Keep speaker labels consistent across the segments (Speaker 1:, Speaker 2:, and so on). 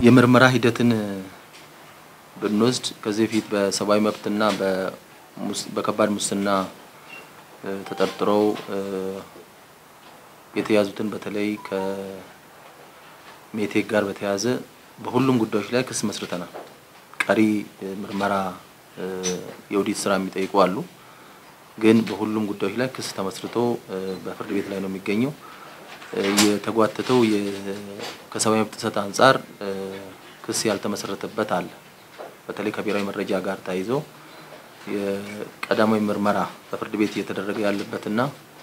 Speaker 1: የምርመራ ሂደትን ብንወስድ ከዚህ በፊት በሰብአዊ መብትና በከባድ ሙስና ተጠርጥረው የተያዙትን በተለይ ከሜቴክ ጋር በተያያዘ በሁሉም ጉዳዮች ላይ ክስ መስርተናል። ቀሪ ምርመራ የኦዲት ስራ የሚጠይቁ አሉ። ግን በሁሉም ጉዳዮች ላይ ክስ ተመስርቶ በፍርድ ቤት ላይ ነው የሚገኘው። የተጓተተው ከሰብአዊ መብት ጥሰት አንጻር ክስ ያልተመሰረተበት አለ። በተለይ ከብሔራዊ መረጃ ጋር ተያይዞ የቀዳማዊ ምርመራ በፍርድ ቤት እየተደረገ ያለበትና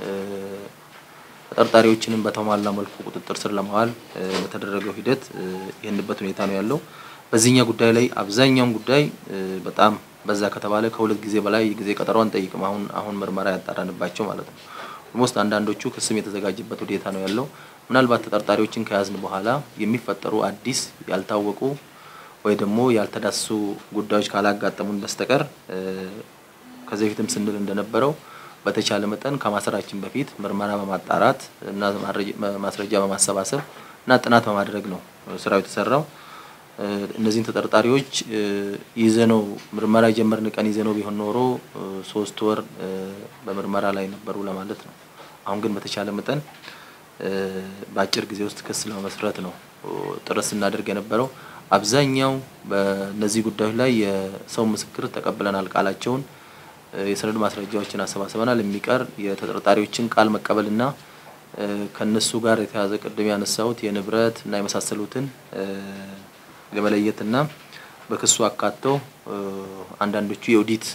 Speaker 1: ተጠርጣሪዎችንም በተሟላ መልኩ ቁጥጥር ስር ለማዋል በተደረገው ሂደት ይህንበት ሁኔታ ነው ያለው። በዚህኛው ጉዳይ ላይ አብዛኛውን ጉዳይ በጣም በዛ ከተባለ ከሁለት ጊዜ በላይ ጊዜ ቀጠሮ አንጠይቅም። አሁን አሁን ምርመራ ያጣራንባቸው ማለት ነው። ኦልሞስት አንዳንዶቹ ክስም የተዘጋጀበት ሁኔታ ነው ያለው። ምናልባት ተጠርጣሪዎችን ከያዝን በኋላ የሚፈጠሩ አዲስ ያልታወቁ ወይ ደግሞ ያልተዳሰሱ ጉዳዮች ካላጋጠሙን በስተቀር ከዚህ በፊትም ስንል እንደነበረው በተቻለ መጠን ከማሰራችን በፊት ምርመራ በማጣራት እና ማስረጃ በማሰባሰብ እና ጥናት በማድረግ ነው ስራው የተሰራው። እነዚህን ተጠርጣሪዎች ይዘነው ምርመራ የጀመርን ቀን ይዘነው ቢሆን ኖሮ ሶስት ወር በምርመራ ላይ ነበሩ ለማለት ነው። አሁን ግን በተቻለ መጠን በአጭር ጊዜ ውስጥ ክስ ለመመስረት ነው ጥረት ስናደርግ የነበረው። አብዛኛው በእነዚህ ጉዳዮች ላይ የሰው ምስክር ተቀብለናል። ቃላቸውን የሰነድ ማስረጃዎችን አሰባስበናል። የሚቀር የተጠርጣሪዎችን ቃል መቀበልና ከነሱ ጋር የተያዘ ቅድም ያነሳሁት የንብረት እና የመሳሰሉትን ለመለየትና በክሱ አካተው አንዳንዶቹ የኦዲት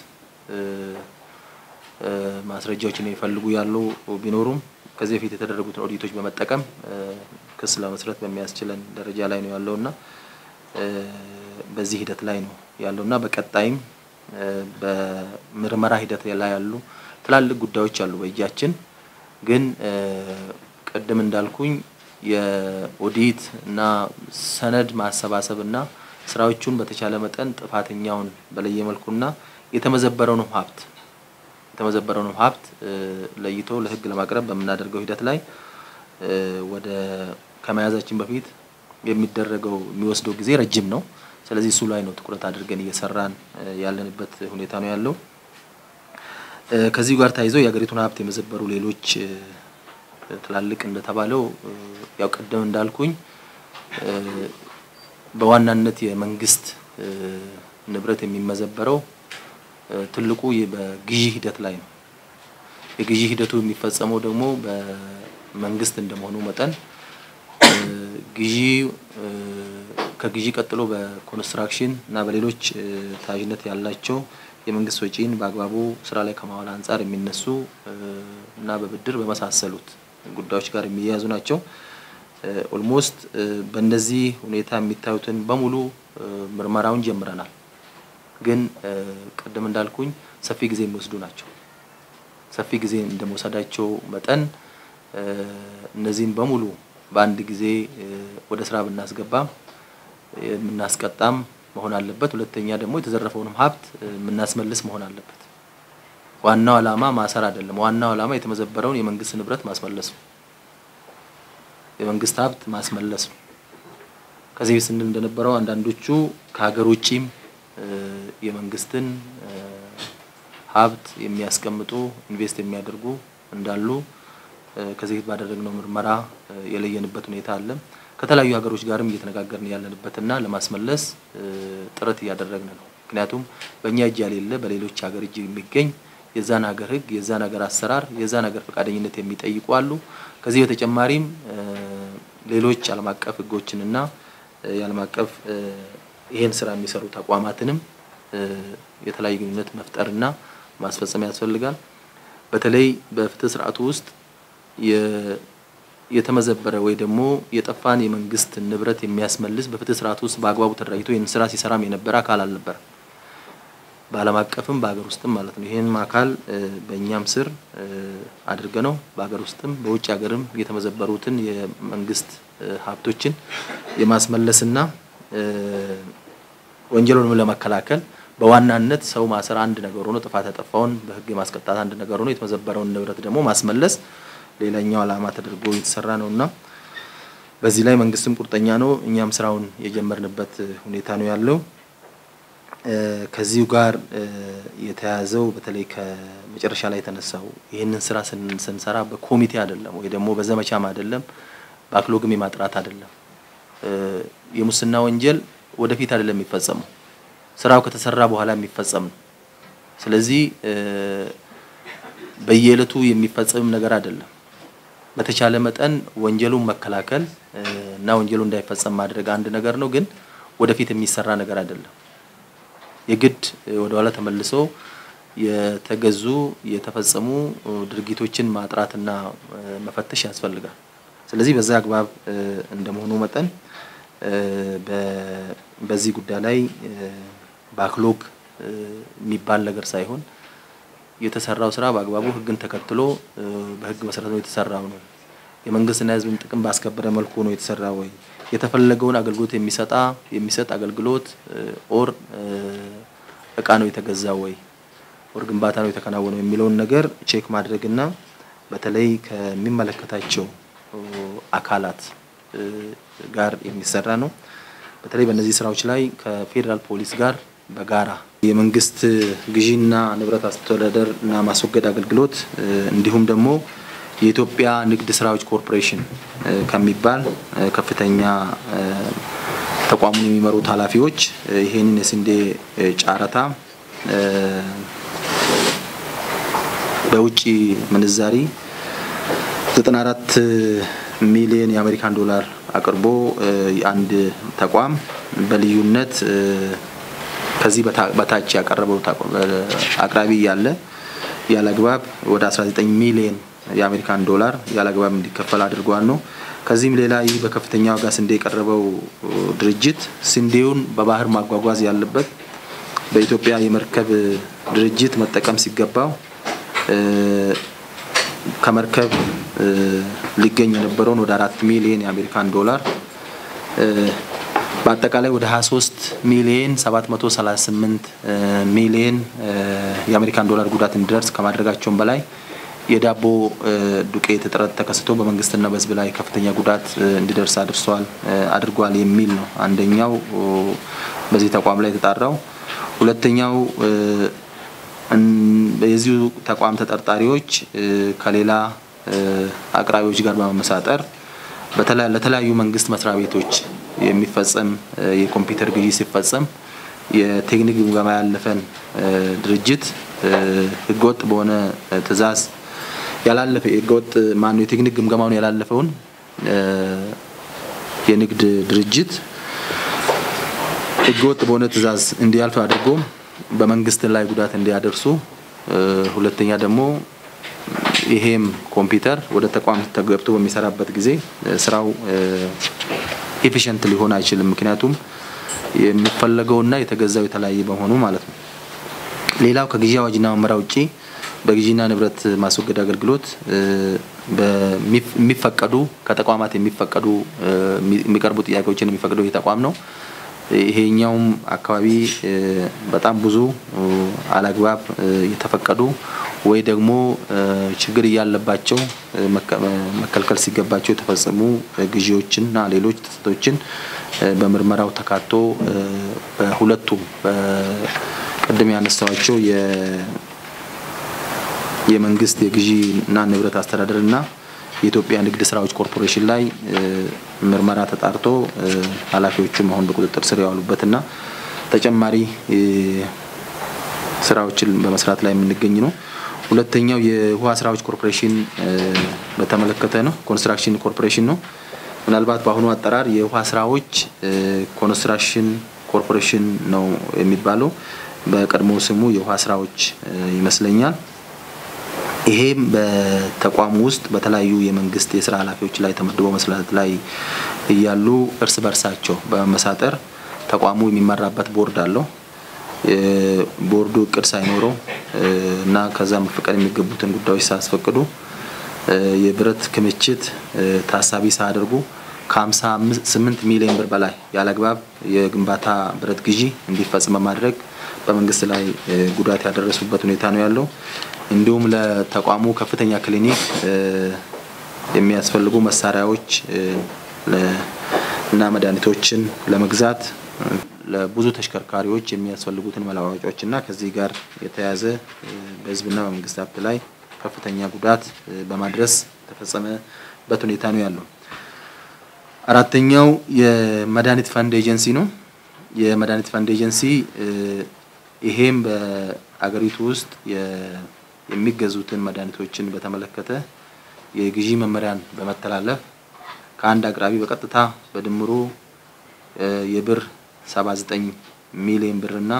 Speaker 1: ማስረጃዎችን የሚፈልጉ ያሉ ቢኖሩም ከዚህ በፊት የተደረጉትን ኦዲቶች በመጠቀም ክስ ለመስረት በሚያስችለን ደረጃ ላይ ነው ያለውና በዚህ ሂደት ላይ ነው ያለውና በቀጣይም በምርመራ ሂደት ላይ ያሉ ትላልቅ ጉዳዮች አሉ በእጃችን ግን ቅድም እንዳልኩኝ የኦዲት እና ሰነድ ማሰባሰብ እና ስራዎቹን በተቻለ መጠን ጥፋተኛውን በለየ መልኩና የተመዘበረውንም ሀብት የተመዘበረውንም ሀብት ለይቶ ለሕግ ለማቅረብ በምናደርገው ሂደት ላይ ወደ ከመያዛችን በፊት የሚደረገው የሚወስደው ጊዜ ረጅም ነው። ስለዚህ እሱ ላይ ነው ትኩረት አድርገን እየሰራን ያለንበት ሁኔታ ነው ያለው። ከዚህ ጋር ተያይዞ የሀገሪቱን ሀብት የመዘበሩ ሌሎች ትላልቅ እንደተባለው ያው ቅድም እንዳልኩኝ በዋናነት የመንግስት ንብረት የሚመዘበረው ትልቁ በግዢ ሂደት ላይ ነው። የግዢ ሂደቱ የሚፈጸመው ደግሞ በመንግስት እንደመሆኑ መጠን ግዢ ከግዢ ቀጥሎ በኮንስትራክሽን እና በሌሎች ተያያዥነት ያላቸው የመንግስት ወጪን በአግባቡ ስራ ላይ ከማዋል አንጻር የሚነሱ እና በብድር በመሳሰሉት ጉዳዮች ጋር የሚያያዙ ናቸው። ኦልሞስት በእነዚህ ሁኔታ የሚታዩትን በሙሉ ምርመራውን ጀምረናል። ግን ቅድም እንዳልኩኝ ሰፊ ጊዜ የሚወስዱ ናቸው። ሰፊ ጊዜ እንደመውሰዳቸው መጠን እነዚህን በሙሉ በአንድ ጊዜ ወደ ስራ ብናስገባም የምናስቀጣም መሆን አለበት። ሁለተኛ ደግሞ የተዘረፈውንም ሀብት የምናስመልስ መሆን አለበት። ዋናው ዓላማ ማሰር አይደለም። ዋናው ዓላማ የተመዘበረውን የመንግስት ንብረት ማስመለስ ነው። የመንግስት ሀብት ማስመለስ ነው። ከዚህ በፊት ስንል እንደነበረው አንዳንዶቹ ከሀገር ውጪም የመንግስትን ሀብት የሚያስቀምጡ ኢንቨስት የሚያደርጉ እንዳሉ ከዚህ በፊት ባደረግነው ምርመራ የለየንበት ሁኔታ አለ። ከተለያዩ ሀገሮች ጋርም እየተነጋገርን ያለንበትና ለማስመለስ ጥረት እያደረግን ነው። ምክንያቱም በእኛ እጅ ያሌለ በሌሎች ሀገር እጅ የሚገኝ የዛን ሀገር ሕግ የዛን ሀገር አሰራር የዛን ሀገር ፈቃደኝነት የሚጠይቁ አሉ። ከዚህ በተጨማሪም ሌሎች ዓለም አቀፍ ሕጎችንና የዓለም አቀፍ ይሄን ስራ የሚሰሩ ተቋማትንም የተለያዩ ግንኙነት መፍጠርና ማስፈጸም ያስፈልጋል። በተለይ በፍትህ ስርዓቱ ውስጥ የተመዘበረ ወይ ደግሞ የጠፋን የመንግስት ንብረት የሚያስመልስ በፍትህ ስርዓት ውስጥ በአግባቡ ተደራጅቶ ይህን ስራ ሲሰራም የነበረ አካል አልነበረ። በዓለም አቀፍም በሀገር ውስጥም ማለት ነው። ይህንም አካል በእኛም ስር አድርገ ነው በሀገር ውስጥም በውጭ ሀገርም የተመዘበሩትን የመንግስት ሀብቶችን የማስመለስና ወንጀሉንም ለመከላከል በዋናነት ሰው ማሰር አንድ ነገር ሆኖ ጥፋት ያጠፋውን በህግ የማስቀጣት አንድ ነገር ሆኖ የተመዘበረውን ንብረት ደግሞ ማስመለስ ሌላኛው ዓላማ ተደርጎ የተሰራ ነውና በዚህ ላይ መንግስትም ቁርጠኛ ነው። እኛም ስራውን የጀመርንበት ሁኔታ ነው ያለው። ከዚሁ ጋር የተያያዘው በተለይ ከመጨረሻ ላይ የተነሳው ይህንን ስራ ስንሰራ በኮሚቴ አይደለም ወይ ደግሞ በዘመቻም አይደለም፣ ባክሎግም የማጥራት አይደለም። የሙስና ወንጀል ወደፊት አይደለም የሚፈጸመው፣ ስራው ከተሰራ በኋላ የሚፈጸም ነው። ስለዚህ በየዕለቱ የሚፈጸም ነገር አይደለም። በተቻለ መጠን ወንጀሉን መከላከል እና ወንጀሉ እንዳይፈጸም ማድረግ አንድ ነገር ነው፣ ግን ወደፊት የሚሰራ ነገር አይደለም። የግድ ወደ ኋላ ተመልሶ የተገዙ የተፈጸሙ ድርጊቶችን ማጥራትና መፈተሽ ያስፈልጋል። ስለዚህ በዛ አግባብ እንደመሆኑ መጠን በዚህ ጉዳይ ላይ ባክሎግ የሚባል ነገር ሳይሆን የተሰራው ስራ በአግባቡ ሕግን ተከትሎ በሕግ መሰረት ነው የተሰራው ነው። የመንግስትና የሕዝብን ጥቅም ባስከበረ መልኩ ነው የተሰራው ወይ የተፈለገውን አገልግሎት የሚሰጣ የሚሰጥ አገልግሎት ኦር እቃ ነው የተገዛው ወይ ኦር ግንባታ ነው የተከናወነው የሚለውን ነገር ቼክ ማድረግና በተለይ ከሚመለከታቸው አካላት ጋር የሚሰራ ነው። በተለይ በእነዚህ ስራዎች ላይ ከፌዴራል ፖሊስ ጋር በጋራ የመንግስት ግዢና ንብረት አስተዳደር እና ማስወገድ አገልግሎት እንዲሁም ደግሞ የኢትዮጵያ ንግድ ስራዎች ኮርፖሬሽን ከሚባል ከፍተኛ ተቋሙን የሚመሩት ኃላፊዎች ይሄንን የስንዴ ጨረታ በውጭ ምንዛሪ 94 ሚሊዮን የአሜሪካን ዶላር አቅርቦ የአንድ ተቋም በልዩነት ከዚህ በታች ያቀረበው አቅራቢ ያለ ያለ አግባብ ወደ 19 ሚሊዮን የአሜሪካን ዶላር ያለ አግባብ እንዲከፈል አድርጓል ነው። ከዚህም ሌላ ይህ በከፍተኛ ዋጋ ስንዴ የቀረበው ድርጅት ስንዴውን በባህር ማጓጓዝ ያለበት በኢትዮጵያ የመርከብ ድርጅት መጠቀም ሲገባው ከመርከብ ሊገኝ የነበረውን ወደ አራት ሚሊዮን የአሜሪካን ዶላር በአጠቃላይ ወደ 23 ሚሊዮን 738 ሚሊዮን የአሜሪካን ዶላር ጉዳት እንዲደርስ ከማድረጋቸውም በላይ የዳቦ ዱቄት እጥረት ተከስቶ በመንግስትና በሕዝብ ላይ ከፍተኛ ጉዳት እንዲደርስ አድርሷል አድርጓል የሚል ነው አንደኛው በዚህ ተቋም ላይ የተጣራው። ሁለተኛው የዚሁ ተቋም ተጠርጣሪዎች ከሌላ አቅራቢዎች ጋር በመመሳጠር ለተለያዩ መንግስት መስሪያ ቤቶች የሚፈጸም የኮምፒውተር ግዢ ሲፈጸም የቴክኒክ ግምገማ ያለፈን ድርጅት ህገወጥ በሆነ ትዕዛዝ ያላለፈ ህገወጥ ማነው የቴክኒክ ግምገማውን ያላለፈውን የንግድ ድርጅት ህገወጥ በሆነ ትዕዛዝ እንዲያልፍ አድርጎ በመንግስት ላይ ጉዳት እንዲያደርሱ፣ ሁለተኛ ደግሞ ይሄም ኮምፒውተር ወደ ተቋም ተገብቶ በሚሰራበት ጊዜ ስራው ኤፊሽንት ሊሆን አይችልም። ምክንያቱም የሚፈለገውና የተገዛው የተለያየ በመሆኑ ማለት ነው። ሌላው ከግዢ አዋጅና መመሪያ ውጪ በግዢና ንብረት ማስወገድ አገልግሎት የሚፈቀዱ ከተቋማት የሚፈቀዱ የሚቀርቡ ጥያቄዎችን የሚፈቅደው ይህ ተቋም ነው። ይሄኛውም አካባቢ በጣም ብዙ አላግባብ የተፈቀዱ ወይ ደግሞ ችግር እያለባቸው መከልከል ሲገባቸው የተፈጸሙ ግዢዎችንና ሌሎች ጥሰቶችን በምርመራው ተካቶ በሁለቱም ቅድም ያነሳዋቸው የመንግስት የግዢና ንብረት አስተዳደር እና የኢትዮጵያ ንግድ ስራዎች ኮርፖሬሽን ላይ ምርመራ ተጣርቶ ኃላፊዎቹም አሁን በቁጥጥር ስር የዋሉበትና ተጨማሪ ስራዎችን በመስራት ላይ የምንገኝ ነው። ሁለተኛው የውሃ ስራዎች ኮርፖሬሽን በተመለከተ ነው። ኮንስትራክሽን ኮርፖሬሽን ነው። ምናልባት በአሁኑ አጠራር የውሃ ስራዎች ኮንስትራክሽን ኮርፖሬሽን ነው የሚባለው። በቀድሞ ስሙ የውሃ ስራዎች ይመስለኛል። ይሄም በተቋሙ ውስጥ በተለያዩ የመንግስት የስራ ኃላፊዎች ላይ ተመድበው መስራት ላይ እያሉ እርስ በርሳቸው በመመሳጠር ተቋሙ የሚመራበት ቦርድ አለው። ቦርዱ እቅድ ሳይኖረው እና ከዛ መፈቀድ የሚገቡትን ጉዳዮች ሳያስፈቅዱ የብረት ክምችት ታሳቢ ሳያደርጉ ከ58 ሚሊዮን ብር በላይ ያለአግባብ የግንባታ ብረት ግዢ እንዲፈጽም በማድረግ በመንግስት ላይ ጉዳት ያደረሱበት ሁኔታ ነው ያለው። እንዲሁም ለተቋሙ ከፍተኛ ክሊኒክ የሚያስፈልጉ መሳሪያዎች እና መድኃኒቶችን ለመግዛት ለብዙ ተሽከርካሪዎች የሚያስፈልጉትን መለዋወጫዎች እና ከዚህ ጋር የተያያዘ በህዝብና በመንግስት ሀብት ላይ ከፍተኛ ጉዳት በማድረስ የተፈጸመበት ሁኔታ ነው ያለው። አራተኛው የመድኃኒት ፈንድ ኤጀንሲ ነው። የመድኃኒት ፈንድ ኤጀንሲ ይሄም በአገሪቱ ውስጥ የሚገዙትን መድኃኒቶችን በተመለከተ የግዢ መመሪያን በመተላለፍ ከአንድ አቅራቢ በቀጥታ በድምሩ የብር 79 ሚሊዮን ብር እና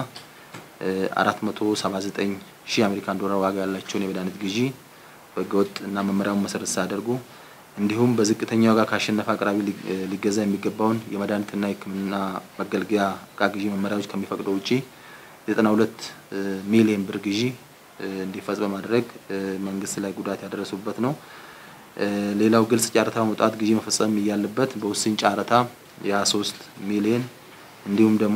Speaker 1: 479 ሺህ አሜሪካን ዶላር ዋጋ ያላቸውን የመድኃኒት ግዢ በህገወጥ እና መመሪያውን መሰረት ሳያደርጉ እንዲሁም በዝቅተኛ ዋጋ ካሸነፈ አቅራቢ ሊገዛ የሚገባውን የመድኃኒትና የሕክምና መገልገያ እቃ ግዢ መመሪያዎች ከሚፈቅደው ውጪ 92 ሚሊዮን ብር ግዢ እንዲፈጽም በማድረግ መንግስት ላይ ጉዳት ያደረሱበት ነው። ሌላው ግልጽ ጨረታ መውጣት ግዢ መፈጸም እያለበት በውስን ጨረታ የ23 ሚሊዮን እንዲሁም ደግሞ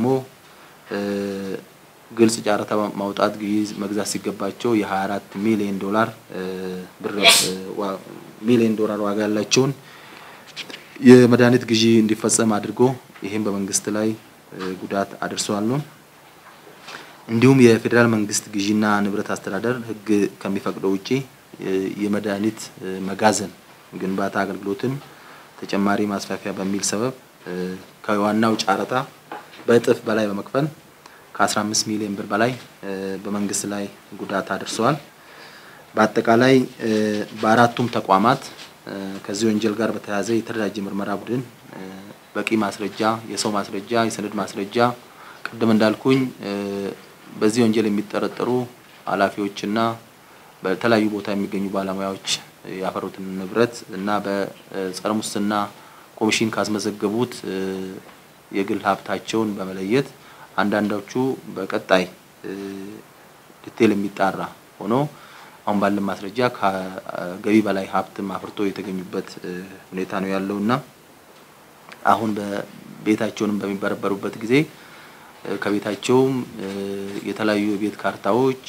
Speaker 1: ግልጽ ጨረታ ማውጣት ግዢ መግዛት ሲገባቸው የ24 ሚሊዮን ዶላር ብር ሚሊዮን ዶላር ዋጋ ያላቸውን የመድኃኒት ግዢ እንዲፈጸም አድርጎ ይህም በመንግስት ላይ ጉዳት አድርሰዋል ነው። እንዲሁም የፌዴራል መንግስት ግዢና ንብረት አስተዳደር ህግ ከሚፈቅደው ውጪ የመድኃኒት መጋዘን ግንባታ አገልግሎትን ተጨማሪ ማስፋፊያ በሚል ሰበብ ከዋናው ጨረታ በእጥፍ በላይ በመክፈል ከ15 ሚሊዮን ብር በላይ በመንግስት ላይ ጉዳት አድርሰዋል። በአጠቃላይ በአራቱም ተቋማት ከዚህ ወንጀል ጋር በተያያዘ የተደራጀ ምርመራ ቡድን በቂ ማስረጃ፣ የሰው ማስረጃ፣ የሰነድ ማስረጃ ቅድም እንዳልኩኝ በዚህ ወንጀል የሚጠረጠሩ ኃላፊዎችና በተለያዩ ቦታ የሚገኙ ባለሙያዎች ያፈሩትን ንብረት እና በጸረ ሙስና ኮሚሽን ካስመዘገቡት የግል ሀብታቸውን በመለየት አንዳንዶቹ በቀጣይ ዲቴል የሚጣራ ሆኖ አሁን ባለን ማስረጃ ከገቢ በላይ ሀብትም አፍርቶ የተገኙበት ሁኔታ ነው ያለው እና አሁን በቤታቸውንም በሚበረበሩበት ጊዜ ከቤታቸውም የተለያዩ የቤት ካርታዎች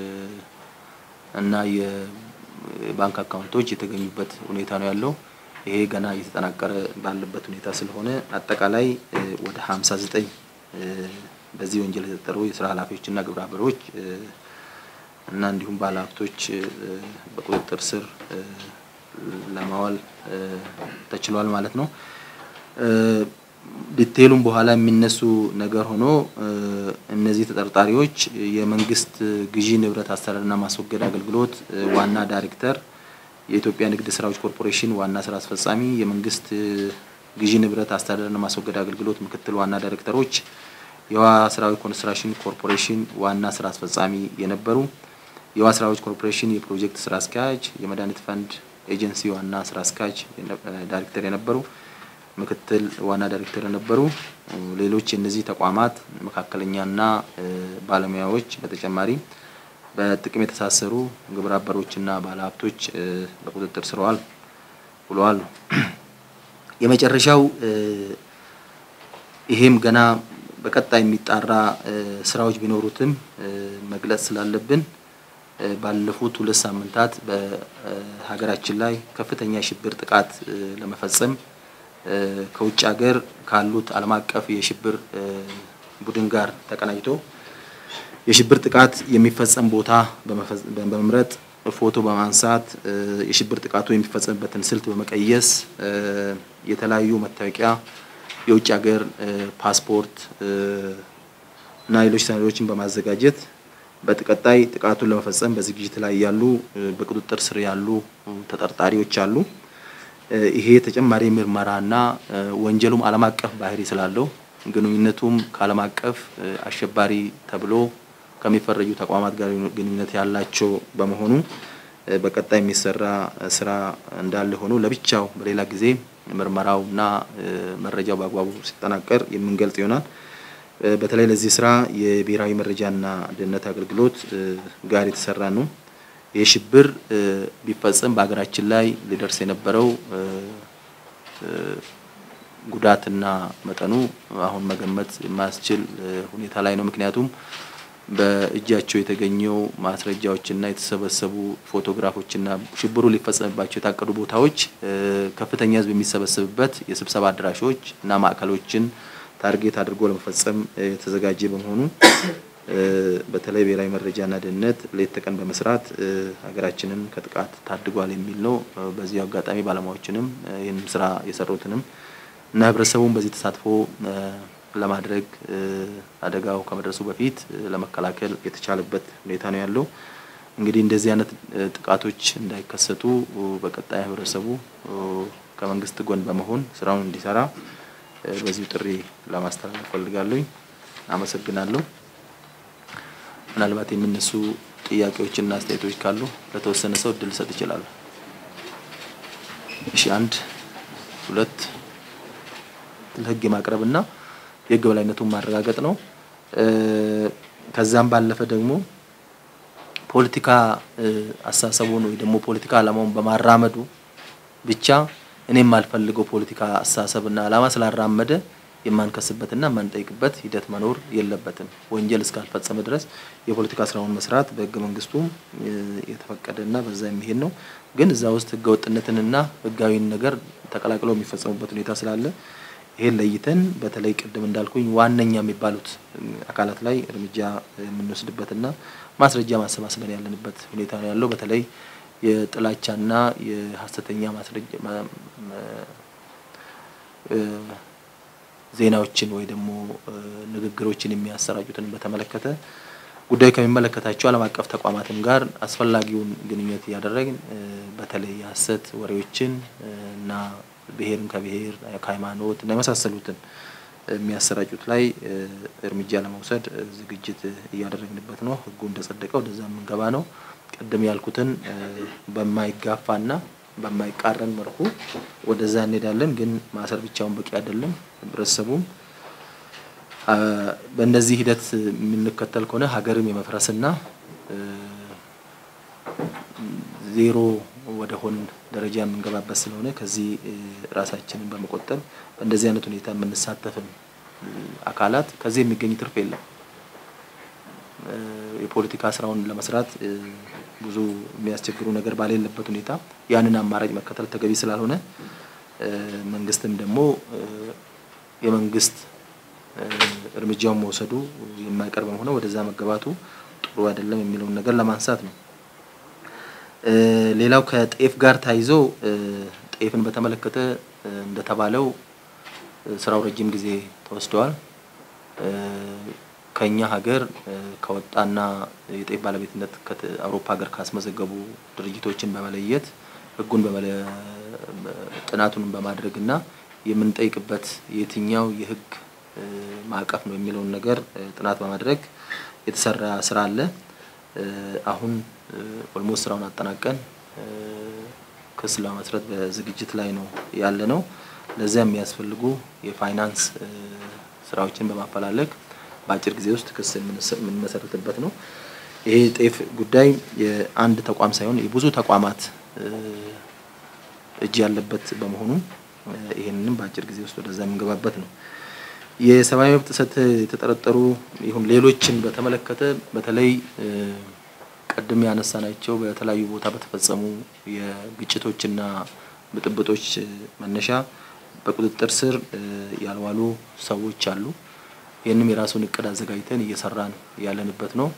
Speaker 1: እና የባንክ አካውንቶች የተገኙበት ሁኔታ ነው ያለው። ይሄ ገና እየተጠናቀረ ባለበት ሁኔታ ስለሆነ አጠቃላይ ወደ 59 በዚህ ወንጀል የተጠሩ የስራ ኃላፊዎችና ግብረ አበሮች እና እንዲሁም ባለሀብቶች በቁጥጥር ስር ለማዋል ተችሏል ማለት ነው። ዲቴሉም በኋላ የሚነሱ ነገር ሆኖ እነዚህ ተጠርጣሪዎች የመንግስት ግዢ ንብረት አስተዳደርና ማስወገድ አገልግሎት ዋና ዳይሬክተር፣ የኢትዮጵያ ንግድ ስራዎች ኮርፖሬሽን ዋና ስራ አስፈጻሚ፣ የመንግስት ግዢ ንብረት አስተዳደርና ማስወገድ አገልግሎት ምክትል ዋና ዳይሬክተሮች፣ የውሃ ስራዎች ኮንስትራክሽን ኮርፖሬሽን ዋና ስራ አስፈጻሚ የነበሩ፣ የውሃ ስራዎች ኮርፖሬሽን የፕሮጀክት ስራ አስኪያጅ፣ የመድኃኒት ፈንድ ኤጀንሲ ዋና ስራ አስኪያጅ ዳይሬክተር የነበሩ ምክትል ዋና ዳይሬክተር የነበሩ ሌሎች የእነዚህ ተቋማት መካከለኛና ባለሙያዎች በተጨማሪ በጥቅም የተሳሰሩ ግብረ አበሮችና ባለሀብቶች በቁጥጥር ስር ውለዋል። የመጨረሻው ይሄም ገና በቀጣይ የሚጣራ ስራዎች ቢኖሩትም መግለጽ ስላለብን ባለፉት ሁለት ሳምንታት በሀገራችን ላይ ከፍተኛ የሽብር ጥቃት ለመፈጸም ከውጭ ሀገር ካሉት ዓለም አቀፍ የሽብር ቡድን ጋር ተቀናጅቶ የሽብር ጥቃት የሚፈጸም ቦታ በመምረጥ ፎቶ በማንሳት የሽብር ጥቃቱ የሚፈጸምበትን ስልት በመቀየስ የተለያዩ መታወቂያ፣ የውጭ ሀገር ፓስፖርት እና ሌሎች ሰነዶችን በማዘጋጀት በቀጣይ ጥቃቱን ለመፈጸም በዝግጅት ላይ ያሉ በቁጥጥር ስር ያሉ ተጠርጣሪዎች አሉ። ይሄ ተጨማሪ ምርመራና ወንጀሉም ዓለም አቀፍ ባህሪ ስላለው ግንኙነቱም ከዓለም አቀፍ አሸባሪ ተብሎ ከሚፈረጁ ተቋማት ጋር ግንኙነት ያላቸው በመሆኑ በቀጣይ የሚሰራ ስራ እንዳለ ሆኖ ለብቻው በሌላ ጊዜ ምርመራውና መረጃው በአግባቡ ሲጠናቀር የምንገልጽ ይሆናል። በተለይ ለዚህ ስራ የብሔራዊ መረጃና ደህንነት አገልግሎት ጋር የተሰራ ነው። ይህ ሽብር ቢፈጸም በሀገራችን ላይ ሊደርስ የነበረው ጉዳትና መጠኑ አሁን መገመት የማያስችል ሁኔታ ላይ ነው። ምክንያቱም በእጃቸው የተገኘው ማስረጃዎችና የተሰበሰቡ ፎቶግራፎችና ሽብሩ ሊፈጸምባቸው የታቀዱ ቦታዎች ከፍተኛ ሕዝብ የሚሰበሰብበት የስብሰባ አዳራሾች እና ማዕከሎችን ታርጌት አድርጎ ለመፈጸም የተዘጋጀ በመሆኑ በተለይ ብሔራዊ መረጃና ደህንነት ሌት ተቀን በመስራት ሀገራችንን ከጥቃት ታድጓል የሚል ነው። በዚህ አጋጣሚ ባለሙያዎችንም ይህንን ስራ የሰሩትንም እና ህብረተሰቡን በዚህ ተሳትፎ ለማድረግ አደጋው ከመድረሱ በፊት ለመከላከል የተቻለበት ሁኔታ ነው ያለው። እንግዲህ እንደዚህ አይነት ጥቃቶች እንዳይከሰቱ በቀጣይ ህብረተሰቡ ከመንግስት ጎን በመሆን ስራውን እንዲሰራ በዚሁ ጥሪ ለማስተላለፍ ፈልጋለሁ። አመሰግናለሁ። ምናልባት የሚነሱ ጥያቄዎችና አስተያየቶች ካሉ ለተወሰነ ሰው እድል ሰጥ ይችላሉ። እሺ፣ አንድ ሁለት ለህግ የማቅረብና የህግ በላይነቱን ማረጋገጥ ነው። ከዛም ባለፈ ደግሞ ፖለቲካ አስተሳሰቡን ወይ ደግሞ ፖለቲካ ዓላማውን በማራመዱ ብቻ እኔ የማልፈልገው ፖለቲካ አስተሳሰብና ዓላማ ስላራመደ የማንከስበትና የማንጠይቅበት ሂደት መኖር የለበትም። ወንጀል እስካልፈጸመ ድረስ የፖለቲካ ስራውን መስራት በህገ መንግስቱም የተፈቀደና በዛ የሚሄድ ነው። ግን እዛ ውስጥ ህገ ወጥነትንና ህጋዊን ነገር ተቀላቅለው የሚፈጸሙበት ሁኔታ ስላለ ይሄን ለይተን በተለይ ቅድም እንዳልኩኝ ዋነኛ የሚባሉት አካላት ላይ እርምጃ የምንወስድበትና ማስረጃ ማሰባሰብን ያለንበት ሁኔታ ነው ያለው። በተለይ የጥላቻና የሀሰተኛ ማስረጃ ዜናዎችን ወይ ደግሞ ንግግሮችን የሚያሰራጩትን በተመለከተ ጉዳዩ ከሚመለከታቸው ዓለም አቀፍ ተቋማትም ጋር አስፈላጊውን ግንኙነት እያደረግን በተለይ የሀሰት ወሬዎችን እና ብሔርን ከብሔር ከሃይማኖት እና የመሳሰሉትን የሚያሰራጩት ላይ እርምጃ ለመውሰድ ዝግጅት እያደረግንበት ነው። ህጉ እንደጸደቀ ወደዛ የምንገባ ነው። ቅድም ያልኩትን በማይጋፋና በማይቃረን መልኩ ወደዛ እንሄዳለን። ግን ማሰር ብቻውን በቂ አይደለም። ህብረተሰቡም በእንደዚህ ሂደት የምንከተል ከሆነ ሀገርም የመፍረስና ዜሮ ወደ ሆን ደረጃ የምንገባበት ስለሆነ ከዚህ ራሳችንን በመቆጠብ በእንደዚህ አይነት ሁኔታ የምንሳተፍም አካላት ከዚህ የሚገኝ ትርፍ የለም። የፖለቲካ ስራውን ለመስራት ብዙ የሚያስቸግሩ ነገር ባሌለበት ሁኔታ ያንን አማራጭ መከተል ተገቢ ስላልሆነ መንግስትም ደግሞ የመንግስት እርምጃውን መውሰዱ የማይቀር በመሆኑ ወደዛ መገባቱ ጥሩ አይደለም የሚለውን ነገር ለማንሳት ነው። ሌላው ከጤፍ ጋር ታይዞ ጤፍን በተመለከተ እንደተባለው ስራው ረጅም ጊዜ ተወስደዋል። ከኛ ሀገር ከወጣና የጤፍ ባለቤትነት አውሮፓ ሀገር ካስመዘገቡ ድርጅቶችን በመለየት ህጉን ጥናቱን በማድረግ እና የምንጠይቅበት የትኛው የህግ ማዕቀፍ ነው የሚለውን ነገር ጥናት በማድረግ የተሰራ ስራ አለ። አሁን ኦልሞስት ስራውን አጠናቀን ክስ ለመመስረት በዝግጅት ላይ ነው ያለ ነው። ለዚያ የሚያስፈልጉ የፋይናንስ ስራዎችን በማፈላለግ በአጭር ጊዜ ውስጥ ክስ የምንመሰርትበት ነው። ይሄ ጤፍ ጉዳይ የአንድ ተቋም ሳይሆን የብዙ ተቋማት እጅ ያለበት በመሆኑ ይህንንም በአጭር ጊዜ ውስጥ ወደዛ የምንገባበት ነው። የሰብአዊ መብት ጥሰት የተጠረጠሩ ይሁን ሌሎችን በተመለከተ በተለይ ቅድም ያነሳናቸው በተለያዩ ቦታ በተፈጸሙ የግጭቶችና ብጥብጦች መነሻ በቁጥጥር ስር ያልዋሉ ሰዎች አሉ። ይህንም የራሱን እቅድ አዘጋጅተን እየሰራን ያለንበት ነው።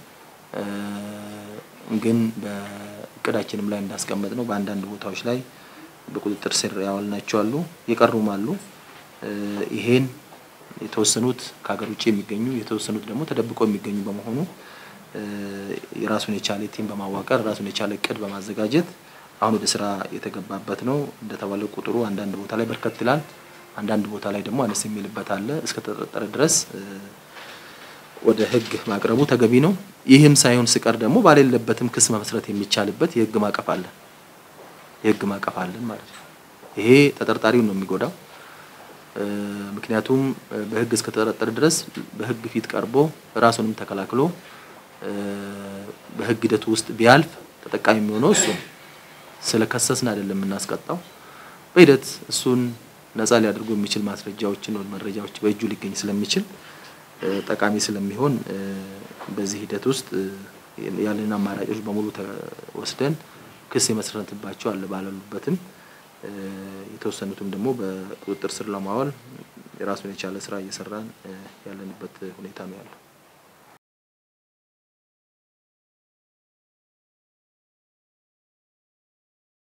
Speaker 1: ግን በእቅዳችንም ላይ እንዳስቀመጥ ነው በአንዳንድ ቦታዎች ላይ በቁጥጥር ስር ያዋልናቸው አሉ፣ የቀሩም አሉ። ይሄን የተወሰኑት ከሀገር ውጭ የሚገኙ የተወሰኑት ደግሞ ተደብቀው የሚገኙ በመሆኑ የራሱን የቻለ ቲም በማዋቀር ራሱን የቻለ እቅድ በማዘጋጀት አሁን ወደ ስራ የተገባበት ነው። እንደተባለው ቁጥሩ አንዳንድ ቦታ ላይ በርከት ይላል፣ አንዳንድ ቦታ ላይ ደግሞ አነስ የሚልበት አለ። እስከተጠረጠረ ድረስ ወደ ህግ ማቅረቡ ተገቢ ነው። ይህም ሳይሆን ሲቀር ደግሞ ባሌለበትም ክስ መመስረት የሚቻልበት የህግ ማዕቀፍ አለ የህግ ማዕቀፍ አለን ማለት ነው። ይሄ ተጠርጣሪውን ነው የሚጎዳው። ምክንያቱም በህግ እስከተጠረጠረ ድረስ በህግ ፊት ቀርቦ ራሱንም ተከላክሎ በህግ ሂደቱ ውስጥ ቢያልፍ ተጠቃሚ የሚሆነው እሱ ነው። ስለከሰስን አይደለም የምናስቀጣው። በሂደት እሱን ነፃ ሊያደርጉ የሚችል ማስረጃዎችን ወይ መረጃዎች በእጁ ሊገኝ ስለሚችል ጠቃሚ ስለሚሆን በዚህ ሂደት ውስጥ ያለን አማራጮች በሙሉ ወስደን ክስ የመሰረትባቸው አለ ባለሉበትም የተወሰኑትም ደግሞ በቁጥጥር ስር ለማዋል የራሱን የቻለ ስራ እየሰራን ያለንበት ሁኔታ ነው ያለው።